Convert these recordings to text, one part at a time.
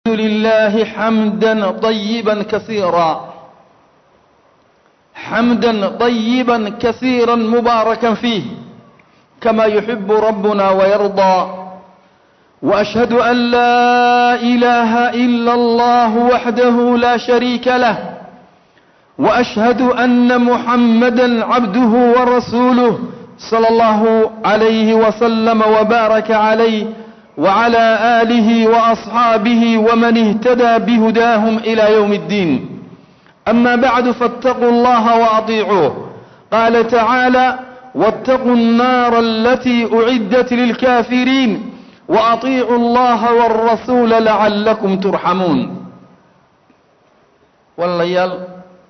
لله حمدا طيبا كثيرا حمدا طيبا كثيرا مباركا فيه كما يحب ربنا ويرضى وأشهد أن لا إله إلا الله وحده لا شريك له وأشهد أن محمدا عبده ورسوله صلى الله عليه وسلم وبارك عليه وعلى آله وأصحابه ومن اهتدى بهداهم إلى يوم الدين أما بعد فاتقوا الله وأطيعوه قال تعالى واتقوا النار التي أعدت للكافرين وأطيعوا الله والرسول لعلكم ترحمون والليال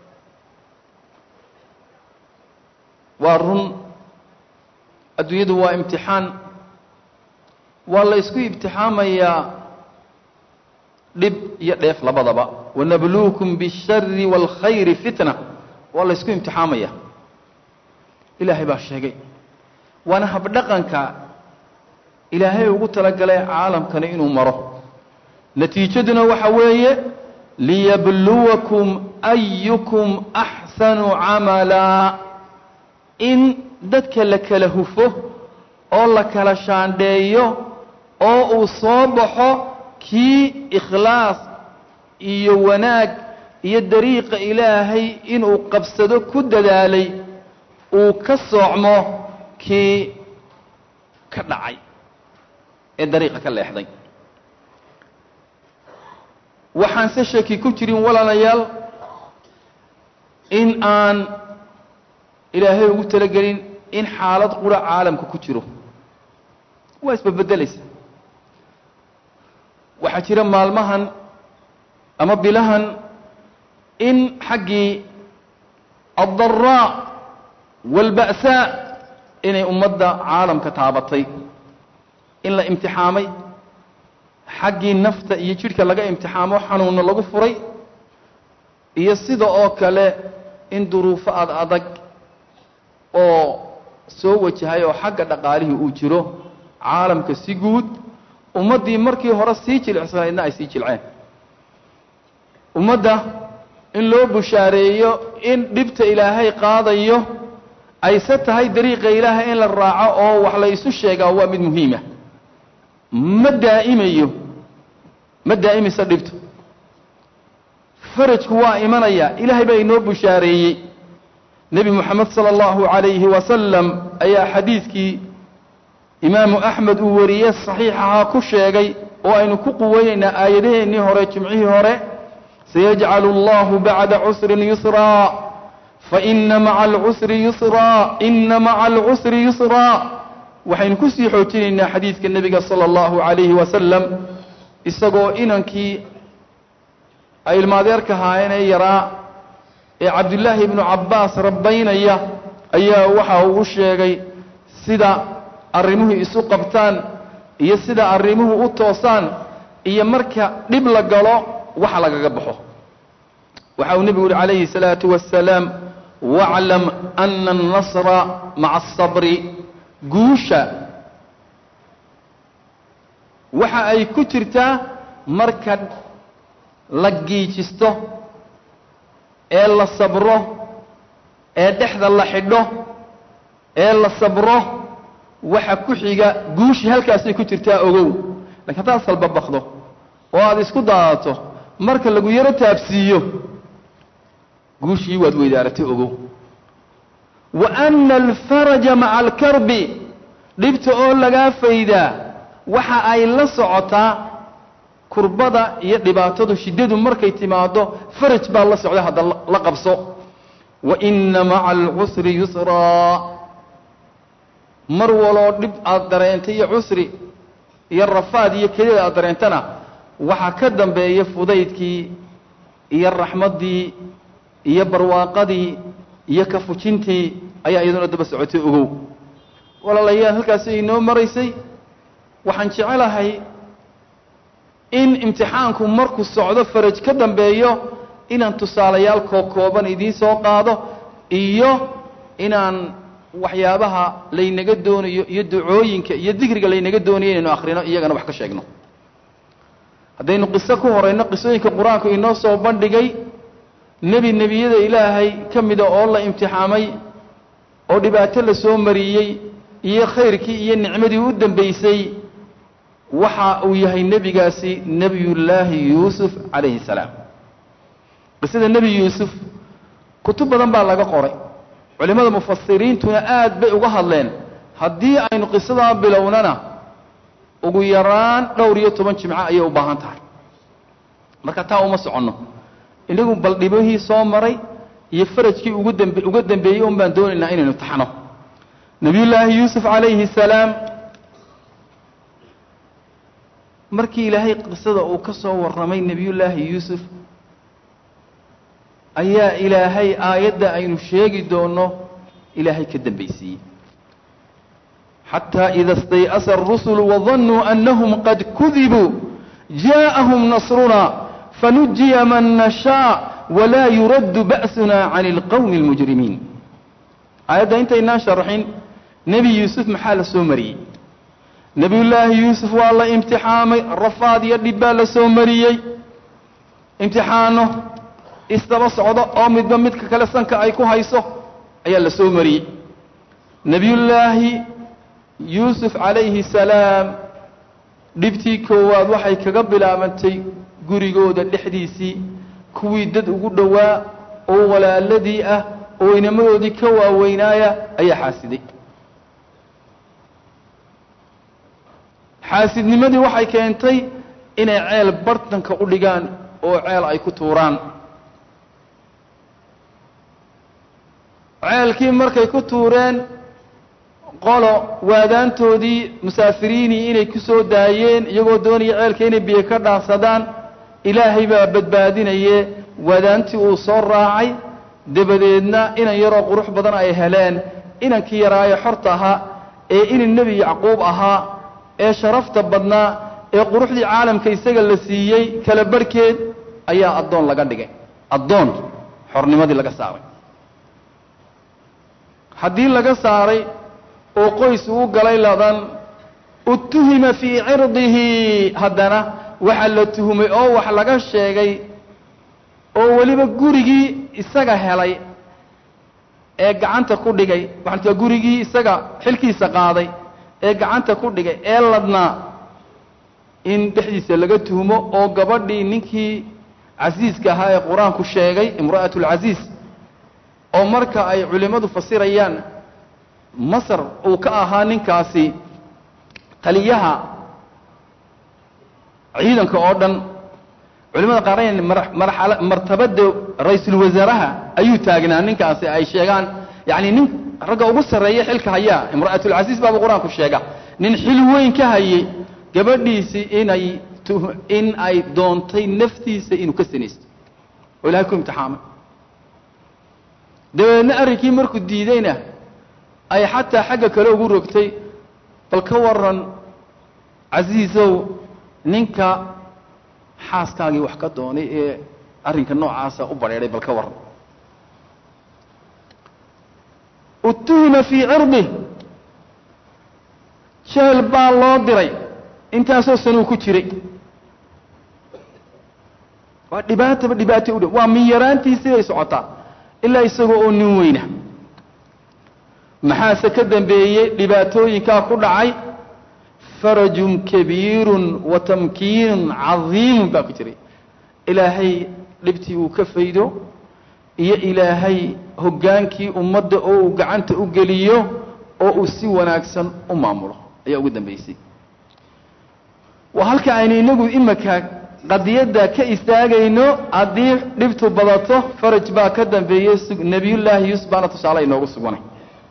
وارن adduunyadu waa imtixaan waa la ysku imtixaamayaa dhib iyo dheef labadaba wanabluukum biالshari wاlkhayri fitna waa la ysku imtixaamaya ilaahay baa sheegay waana habdhaqanka ilaahay ugu talagalay caalamkani inuu maro natiijaduna waxa weeye liyabluwakum ayukum axsanu camala in dadka la kala hufo oo la kala shaandheeyo oo uu soo baxo kii ikhlaas iyo wanaag iyo dariiqa ilaahay inuu qabsado ku dadaalay uu ka soocmo kii ka dhacay ee dariiqa ka leexday waxaan se shaki ku jirin walaalayaal in aan ilaahay ugu talagelin in xaalad qura caalamka ku jiro waa isbabeddelaysa waxaa jira maalmahan ama bilahan in xaggii addaraa waalba'saa inay ummadda caalamka taabatay in la imtixaamay xaggii nafta iyo jidhka laga imtixaamo xanuunna lagu furay iyo sida oo kale in duruufo ad adag oo soo wajahay oo xagga dhaqaalihii uu jiro caalamka si guud ummaddii markii hore sii jilicsanaydna ay sii jilceen ummadda in loo bushaareeyo in dhibta ilaahay qaadayo ayse tahay dariiqa ilaahay in la raaco oo wax la isu sheegaa waa mid muhiima ma daa'imayo ma daa'imayso dhibtu farajku waa imanaya ilaahay baa inoo bushaareeyey nebi moxamed sala allahu calayhi wasalam ayaa xadiidkii imaamu axmed uu wariyey saxiixahaa ku sheegay oo aynu ku quweynaynaa aayadaheennii hore jimcihii hore sayajcalu allahu bacda cusrin yusraa faina maca alcusri yusraa ina maca alcusri yusraa waxaynu ku sii xoojinaynaa xadiidka nebiga sala allahu calayhi wasalam isagoo inankii ay ilmaadeerka haayeen ee yaraa ee cabdullaahi ibnu cabbaas rabbaynaya ayaa waxa uu sheegay sida arrimuhu isu qabtaan iyo sida arrimuhu u toosaan iyo marka dhib la galo waxa lagaga baxo waxa uu nebigu yihi calayhi الsalaatu wasalaam waclam ana الnasra maca الصabri guusha waxa ay ku jirtaa marka la giijisto ee la sabro ee dhexda la xidho ee la sabro waxa ku xiga guushii halkaasay ku jirtaa ogow lakin haddaad salbabakdo oo aad isku daadato marka lagu yaro taabsiiyo guushii waad weydaaratay ogow wa ana alfaraja maca alkarbi dhibta oo lagaa faydaa waxa ay la socotaa kurbada iyo dhibaatadu shiddadu markay timaado faraj baa la socda hadda la qabso wa ina maca alcusri yusraa mar waloo dhib aad dareentay iyo cusri iyo rafaad iyo kelida aad dareentana waxaa ka dambeeya fudaydkii iyo raxmaddii iyo barwaaqadii iyo kafujintii ayaa iyaduna daba socotay ogow walaalayaal halkaasi inoo maraysay waxaan jecelahay in imtixaanku markuu socdo faraj ka dambeeyo inaan tusaalayaal kookooban idiin soo qaado iyo inaan waxyaabaha laynaga doonayo iyo ducooyinka iyo dikriga laynaga doonayo inaynu akhrino iyagana wax ka sheegno haddaynu qiso ku horayno qisooyinka qur-aanku inoo soo bandhigay nebi nebiyada ilaahay ka mida oo la imtixaamay oo dhibaato la soo mariyey iyo khayrkii iyo nicmadii u dambaysay waxa uu yahay nebigaasi nebiyullaahi yuusuf calayhi salaam qisada nebi yuusuf kutub badan baa laga qoray culimmada mufasiriintuna aad bay uga hadleen haddii aynu qisadaa bilownana ugu yaraan dhowr iyo toban jimco ayay u baahan tahay marka taa uma soconno inagu bal dhibihii soo maray iyo farajkii ugu dambe uga dambeeyey un baan doonaynaa inaynu taxno nebiyullaahi yuusuf calayhi salaam markii ilaahay qisada uu ka soo warramay nebiyullaahi yuusuf ayaa ilaahay aayadda aynu sheegi doonno ilaahay ka dambaysiiyey xataa ida stay'asa arusulu wadannuu annahum qad kudibuu jaءahum nasruna fanujiya man nashaa walaa yuraddu ba'suna can اlqowmi اlmujrimiin aayadda intaynaan sharaxin nebi yuusuf maxaa la soo mariyey nebiyullaahi yuusuf waa la imtixaamay rafaad iyo dhib baa la soo mariyey imtixaano isdaba socdo oo midba midka kale sanka ay ku hayso ayaa la soo mariyey nebiyullaahi yuusuf calayhi salaam dhibtii koowaad waxay kaga bilaabantay gurigooda dhexdiisii kuwii dad ugu dhowaa oo walaaladii ah oo inamadoodii ka waaweynaaya ayaa xaasiday xaasidnimadii waxay keentay inay ceel bartanka u dhigaan oo ceel ay ku tuuraan ceelkii markay ku tuureen qolo waadaantoodii musaafiriinii inay ku soo daayeen iyagoo doonaya ceelka inay biyo ka dhaafsadaan ilaahay baa badbaadinaye waadaantii uu soo raacay dabadeedna inan yaroo qurux badan ay heleen inankii yaraaye xorta ahaa ee inan nebi yacquub ahaa ee sharafta badnaa ee quruxdii caalamka isaga la siiyey kala barhkeed ayaa addoon laga dhigay addoon xornimadii laga saaray haddii laga saaray oo qoys uu galay ladan utuhima fii cirdihi haddana waxaa la tuhumay oo wax laga sheegay oo weliba gurigii isaga helay ee gacanta ku dhigay waxaa gurigii isaga xilkiisa qaaday ee gacanta ku dhigay ee ladnaa in dhexdiisa laga tuhumo oo gabadhii ninkii casiiska ahaa ee qur-aanku sheegay imra'atu alcasiis oo marka ay culimmadu fasirayaan masar uu ka ahaa ninkaasi taliyaha ciidanka oo dhan culimada qaarn marxala martabada ra-iisul wasaaraha ayuu taagnaa ninkaasi ay sheegaan yacni nin ragga ugu sarreeya xilka hayaa imra'atulcasiis baaba qur-aanku sheega nin xil weyn ka hayay gabadhiisii inay in ay doontay naftiisa inuu ka sinaysto oo ilahay ku imtixaamay dabeedna arrinkii markuu diidayna ay xataa xagga kale ugu rogtay bal ka waran casiisow ninka xaaskaagii wax ka doonay ee arrinka noocaasa u badheedhay bal ka waran utuhima fii cirdih jeel baa loo diray intaasoo sanuu ku jiray waa dhibaataba dhibaatay u dhow waa min yaraantiisii bay socotaa ilaa isagoo oo nin weyna maxaase ka dambeeyey dhibaatooyinkaa ku dhacay farajun kabiirun wa tamkiinun cadiimun baa ku jiray ilaahay dhibtii uu ka faydo iyo ilaahay hoggaankii ummadda oo uu gacanta u geliyo oo uu si wanaagsan u maamulo ayaa ugu dambaysay waa halka aynu inagu imika qadiyadda ka istaagayno haddii dhibtu badato faraj baa ka dambeeyey nebiyullaahi yuusuf baana tusaale inoogu suganay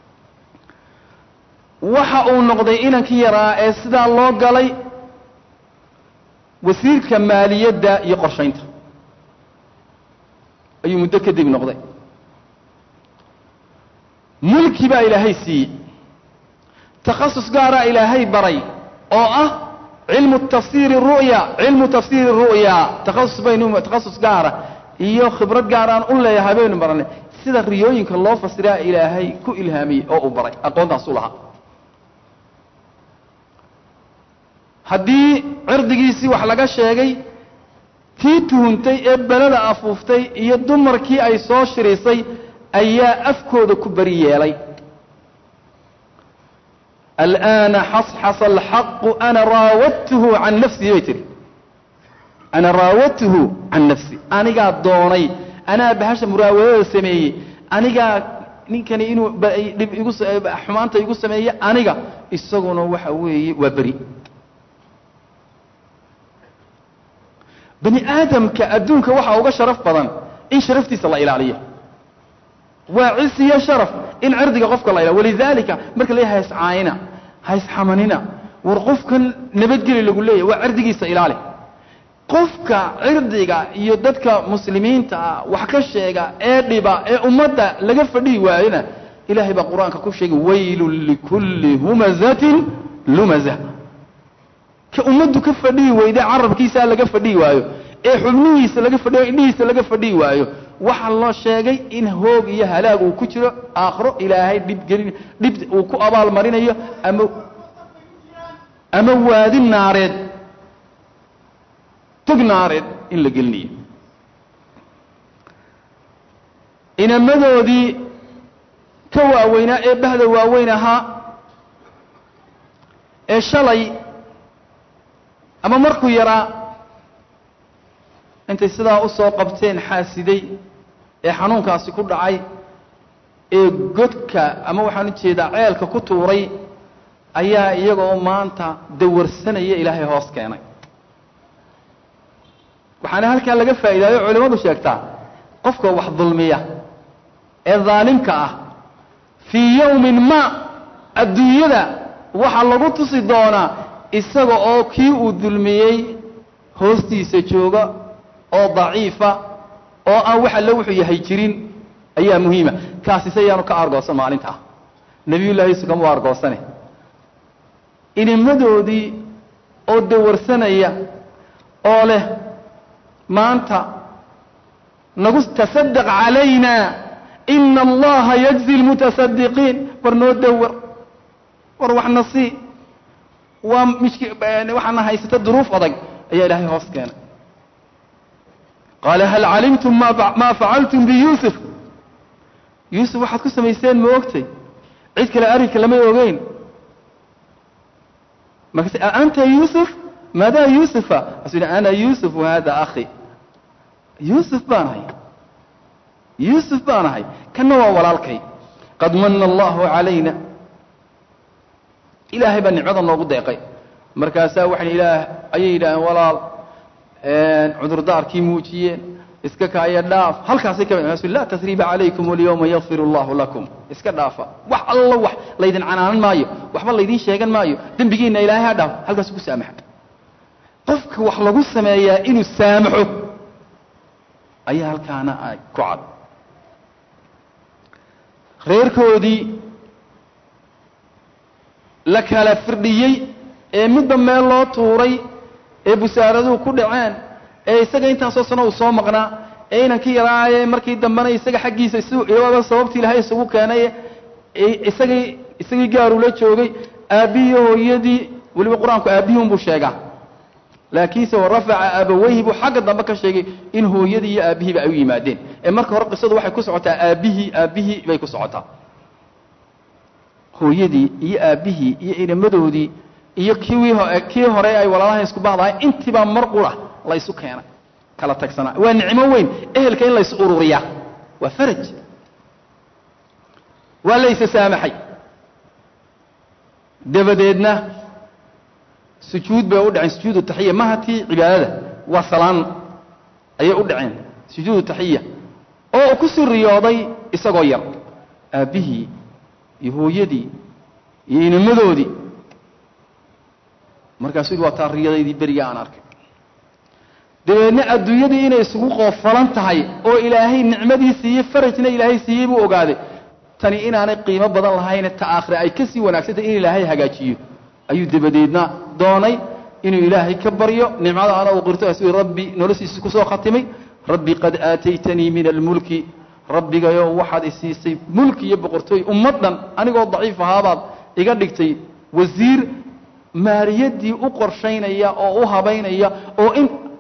waxa uu noqday inankii yaraa ee sidaa loo galay wasiirka maaliyadda iyo qorshaynta ayuu muddo kadib noqday mulki baa ilaahay siiyey takhasus gaaraa ilaahay baray oo ah cilmu tafsiiri ru'ya cilmu tafsiiri ru'ya takhasus baynu takhasus gaara iyo khibrad gaaraan u leeyahay baynu baranay sida riyooyinka loo fasiraa ilaahay ku ilhaamiyey oo uu baray aqoontaas u lahaa haddii cirdigiisii wax laga sheegay tii tuhuntay ee belada afuuftay iyo dumarkii ay soo shirisay ayaa afkooda ku beri yeelay alآana xasxasa alxaqu ana raawadtuhu can nafsihi bay tihi ana raawadtuhu can nafsi anigaa doonay anaa bahasha muraawadada sameeyey anigaa ninkani inuu dhib igu xumaanta igu sameeye aniga isaguna waxa weeye waa beri bani aadamka adduunka waxaa uga sharaf badan in sharaftiisa la ilaaliyo waa cis iyo sharaf in cirdiga qofka la ilaaliyo walidaalika marka la hays caayina hays xamanina war qofkan nabadgeli lagu leeyahy waa cirdigiisa ilaali qofka cirdiga iyo dadka muslimiinta ah wax ka sheega ee dhiba ee ummadda laga fadhihi waayona ilaahay baa qur-aanka ku sheegay waylun likulli humazatin lumaza ka ummaddu ka fadhihi weyde carabkiisaa laga fadhihi waayo ee xubnihiisa laga fadhiyo indhihiisa laga fadhihi waayo waxaa loo sheegay in hoog iyo halaag uu ku jiro aakhiro ilaahay dhibgelin dhib uu ku abaalmarinayo ama ama waadi naareed tog naareed in la gelinayo inamadoodii ka waaweynaa ee bahda waaweyn ahaa ee shalay ama markuu yaraa intay sidaa u soo qabteen xaasiday ee xanuunkaasi ku dhacay ee godka ama waxaan u jeedaa ceelka ku tuuray ayaa iyagoo maanta dawarsanaya ilaahay hoos keenay waxaana halkaa laga faa'iidaayo culimmadu sheegtaa qofka wax dulmiya ee daalimka ah fii yowmin ma adduunyada waxaa lagu tusi doonaa isaga oo kii uu dulmiyey hoostiisa jooga oo daciifa oo aan wax alle wuxuu yahay jirin ayaa muhiima kaasi se yaanu ka argoosan maalinta ah nebiyullahi isu kama u argoosane inimadoodii oo dawarsanaya oo leh maanta nagu tasadaq calayna ina allaha yajzi lmutasadiqiin war noo dawar war waxna sii waa mishk waxaana haysata duruuf adag ayaa ilaahay hoos keenay qaala hal calimtum ma facaltum biyuusuf yuusuf waxaad ku samayseen ma ogtay cid kale arrinka lamay ogeyn markaase anta yuusuf maadaa yuusufa asu yidhi ana yuusuf wahada akhi yuusuf baan ahay yuusuf baan ahay kanna waa walaalkay qad mana allahu calayna ilaahay baa nicmada noogu deeqay markaasaa waxay ilaah ayay yidhaaheen walaal cudurdaarkii muujiyeen iska kaaya dhaaf halkaasay ka mid laa tasriiba calaykum walyawma yakfir allahu lakum iska dhaafa wax allo wax laydin canaanan maayo waxba laydin sheegan maayo dembigiinna ilaahay ha dhaaf halkaasu ku saamaxa qofka wax lagu sameeyaa inuu saamaxo ayaa halkaana ku cad reerkoodii la kala firdhiyey ee midba meel loo tuuray ee busaaraduhu ku dhaceen ee isaga intaasoo sano uu soo maqnaa ee inankii yaraaye markii dambena isaga xaggiisa iyaba sababtii ilahay isugu keenay isagii isagii gaaruu la joogay aabbihii hooyadii weliba qur-aanku aabbihii unbuu sheegaa laakiinse warafaca abaweyhi buu xagga dambe ka sheegay in hooyadii iyo aabbihiiba ay u yimaadeen ee marka hore qisadu waxay ku socotaa aabbihii aabbihii bay ku socotaa hooyadii iyo aabbihii iyo inamadoodii iyo kiwii kii hore ay walaalaha isku bahdahay intiibaa mar qura la ysu keenay kala tagsanaa waa nicmo weyn ehelka in lays ururiyaa waa faraj waa laysa saamaxay dabadeedna sujuud bay u dhaceen sujuudu taxiya maha tii cibaadada waa salaan ayay u dhaceen sujuudu taxiya oo ku sii riyooday isagoo yar aabbihii iyo hooyadii iyo inamadoodii markaasuu yidhi waa taa riyadaydii beriga aan arkay dabeedna adduunyadii inay isugu qoofalan tahay oo ilaahay nicmadii siiyey farajna ilaahay siiyey buu ogaaday tani inaanay qiimo badan lahayne ta aakhire ay ka sii wanaagsantahay in ilaahay hagaajiyo ayuu dabadeedna doonay inuu ilaahay ka baryo nicmada ana uu qirto asu rabbi noloshiisa kusoo khatimay rabbi qad aataytanii min almulki rabbigayo waxaad isiisay mulki iyo boqortooy ummaddan anigoo daciif ahaabaad iga dhigtay wasiir maaliyadii u qorshaynaya oo u habaynaya oo in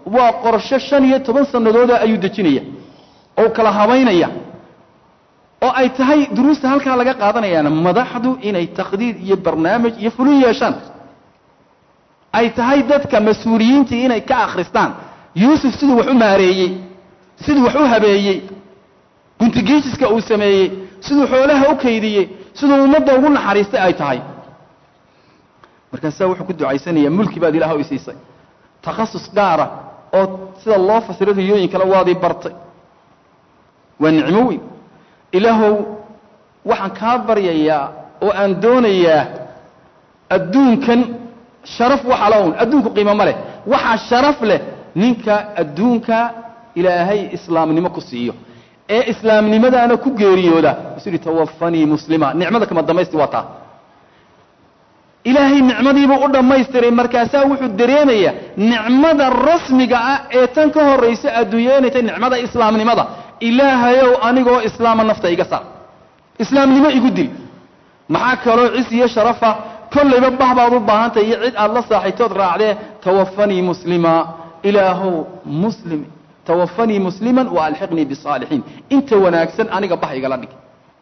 waa qorsho shan iyo toban sannadooda ayuu dejinaya oo kala habaynaya oo ay tahay duruusta halkaa laga qaadanayaana madaxdu inay takhdiid iyo barnaamij iyo fulin yeeshaan ay tahay dadka mas-uuliyiintii inay ka akhristaan yuusuf siduu wax u maareeyey siduu wax u habeeyey guntigiijiska uu sameeyey siduu xoolaha u kaydiyey siduu ummadda ugu naxariistay ay tahay markaasaa wuxuu ku ducaysanayaa mulki baad ilaah i siisay takhasus gaara oo sida loo fasiro riyooyin kale waadii bartay waa nicmo weyn ilaahow waxaan kaa baryayaa oo aan doonayaa adduunkan sharaf waxa la un adduunku qiimo ma leh waxaa sharaf leh ninka adduunka ilaahay islaamnimo ku siiyo ee islaamnimadaana ku geeriyooda isu yihi tawafanii muslima nicmada kama damaysti waa taa ilaahay nicmadiibuu u dhammaystiray markaasaa wuxuu dareemayaa nicmada rasmiga ah ee tan ka horraysa adduunyeynayta nicmada islaamnimada ilaahayow anigoo islaama nafta iga saar islaamnimo igu dil maxaa kaloo cis iyo sharafa kollayba bah baad u baahantahay iyo cid aad la saaxiibtood raacdee tawafanii muslima ilaahow muslim tawafanii musliman wa alxiqnii bisaalixiin inta wanaagsan aniga bah igala dhig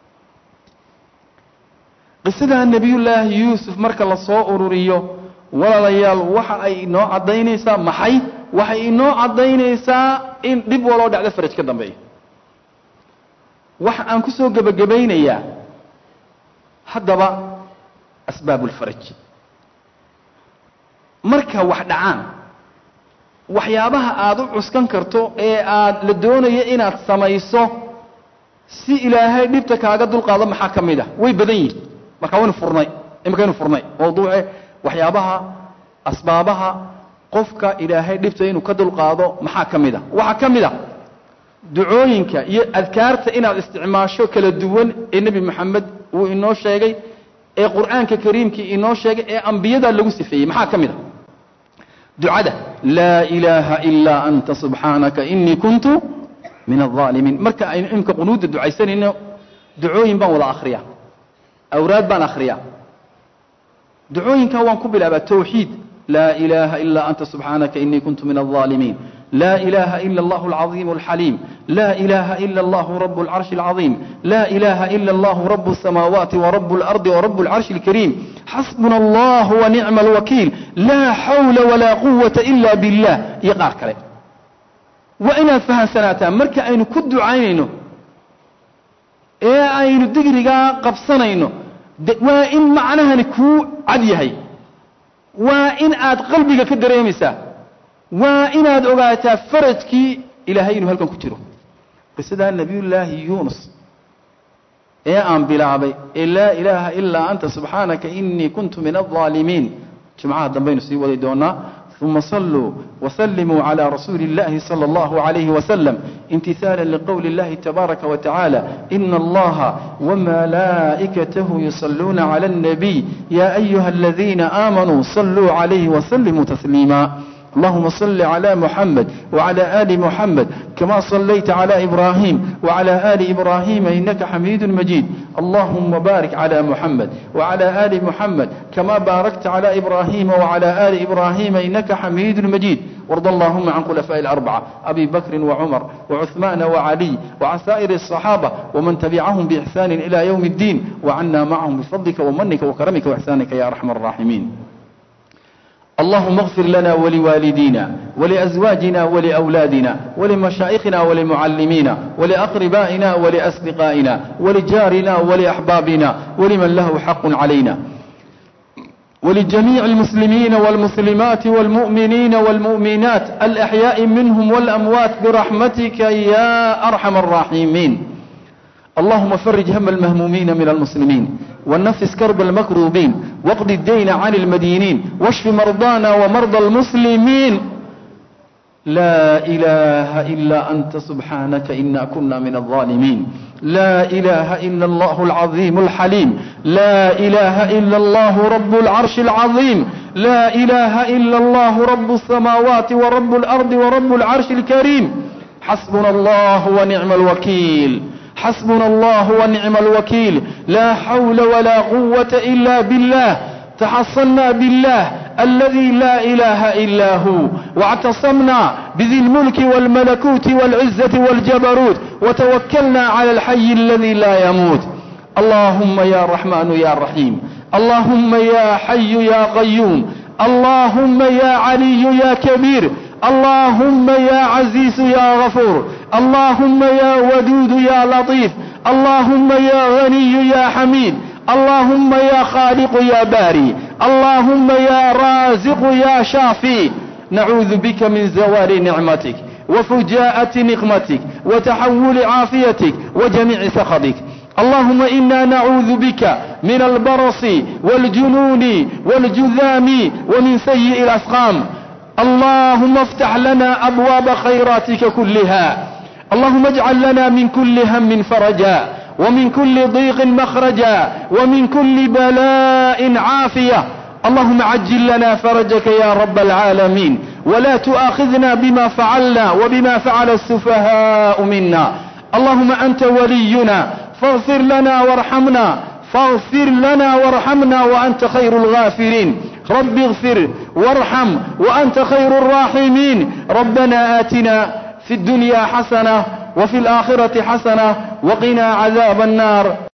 qisadaa nebiyullaahi yuusuf marka la soo ururiyo walaalayaal waxa ay inoo caddaynaysaa maxay waxay inoo caddaynaysaa in dhib waloo dhacdo faraj ka dambeeya waxa aan ku soo gebagabaynayaa haddaba asbaabulfaraj marka wax dhacaan waxyaabaha aada u cuskan karto ee aad la doonayo inaad samayso si ilaahay dhibta kaaga dulqaado maxaa ka mid ah way badan yihin marka waynu furnay imakaynu furnay mawduuce waxyaabaha asbaabaha qofka ilaahay dhibta inuu ka dulqaado maxaa ka mid a waxaa ka mid a ducooyinka iyo adkaarta inaad isticmaasho kala duwan ee nebi moxamed uu inoo sheegay ee qur'aanka kariimkii inoo sheegay ee ambiyada lagu sifeeyey maxaa ka mid a ducada laa ilaaha ilaa anta subxaanaka inii kuntu min alظaalimiin marka aynu imka qunuudda ducaysanayno ducooyin baan wada akhriyaa awraad baan akhriyaa ducooyinkaa waan ku bilaabaa tawxiid laa ilaaha ilaa anta subxaanaka inii kuntu min alظaalimiin لا إله إلا الله العظيم الحليم لا إله إلا الله رب العرش العظيم لا إله إلا الله رب السماوات ورب الأرض ورب العرش الكريم حسبنا الله ونعم الوكيل لا حول ولا قوة إلا بالله يقار كلي وإنا فهم سنتان مركا أين كد عينينه إيه أين دقرقا قبصنينه وإن معناها نكو عديهي وإن آد قلبك كدريمسا waa inaad ogaataa farajkii ilaahay inuu halkan ku jiro qisadaa nebiyullaahi yuunus ee aan bilaabay ee laa ilaaha ilaa anta subxaanaka inii kuntu min alظaalimiin jumcaha dambaynu sii wadi doonaa ثuma صلuu وسلموا عlى رasuuل اللahi صلى الله عليه وسلم امتiثاaلا لqول اللahi تباaركa وتaعالى إن اللaهa وملائكته يصلوuنa على النبي يا أيهa الذينa آمنوا صلوu عليه وسلموا تسليما اللهم صل على محمد وعلى آل محمد كما صليت على إبراهيم وعلى آل إبراهيم إنك حميد مجيد اللهم بارك على محمد وعلى آل محمد كما باركت على إبراهيم وعلى آل إبراهيم إنك حميد مجيد وارض اللهم عن خلفاء الأربعة أبي بكر وعمر وعثمان وعلي وعن سائر الصحابة ومن تبعهم بإحسان إلى يوم الدين وعنا معهم بفضلك ومنك وكرمك وإحسانك يا أرحم الراحمين اللهم اغفر لنا ولوالدينا ولأزواجنا ولأولادنا ولمشائخنا ولمعلمينا ولأقربائنا ولأصدقائنا ولجارنا ولأحبابنا ولمن له حق علينا ولجميع المسلمين والمسلمات والمؤمنين والمؤمنات الأحياء منهم والأموات برحمتك يا أرحم الراحمين اللهم فرج هم المهمومين من المسلمين ونفس كرب المكروبين واقض الدين عن المدينين واشف مرضانا ومرضى المسلمين لا إله إلا أنت سبحانك إنا كنا من الظالمين لا إله إلا الله العظيم الحليم لا إله إلا الله رب العرش العظيم لا إله إلا الله رب السماوات ورب الأرض ورب العرش الكريم حسبنا الله ونعم الوكيل حسبنا الله ونعم الوكيل لا حول ولا قوة إلا بالله تحصلنا بالله الذي لا إله إلا هو واعتصمنا بذي الملك والملكوت والعزة والجبروت وتوكلنا على الحي الذي لا يموت اللهم يا رحمن يا رحيم اللهم يا حي يا قيوم اللهم يا علي يا كبير اللهم يا عزيز يا غفور اللهم يا ودود يا لطيف اللهم يا غني يا حميد اللهم يا خالق يا باري اللهم يا رازق يا شافي نعوذ بك من زوال نعمتك وفجاءة نقمتك وتحول عافيتك وجميع سخطك اللهم إنا نعوذ بك من البرص والجنون والجذام ومن سيء الأسقام اللهم افتح لنا أبواب خيراتك كلها اللهم اجعل لنا من كل هم فرجا ومن كل ضيق مخرجا ومن كل بلاء عافية اللهم عجل لنا فرجك يا رب العالمين ولا تؤاخذنا بما فعلنا وبما فعل السفهاء منا اللهم أنت ولينا فاغفر لنا وارحمنا فاغفر لنا وارحمنا وأنت خير الغافرين رب اغفر وارحم وأنت خير الراحمين ربنا آتنا في الدنيا حسنة وفي الآخرة حسنة وقنا عذاب النار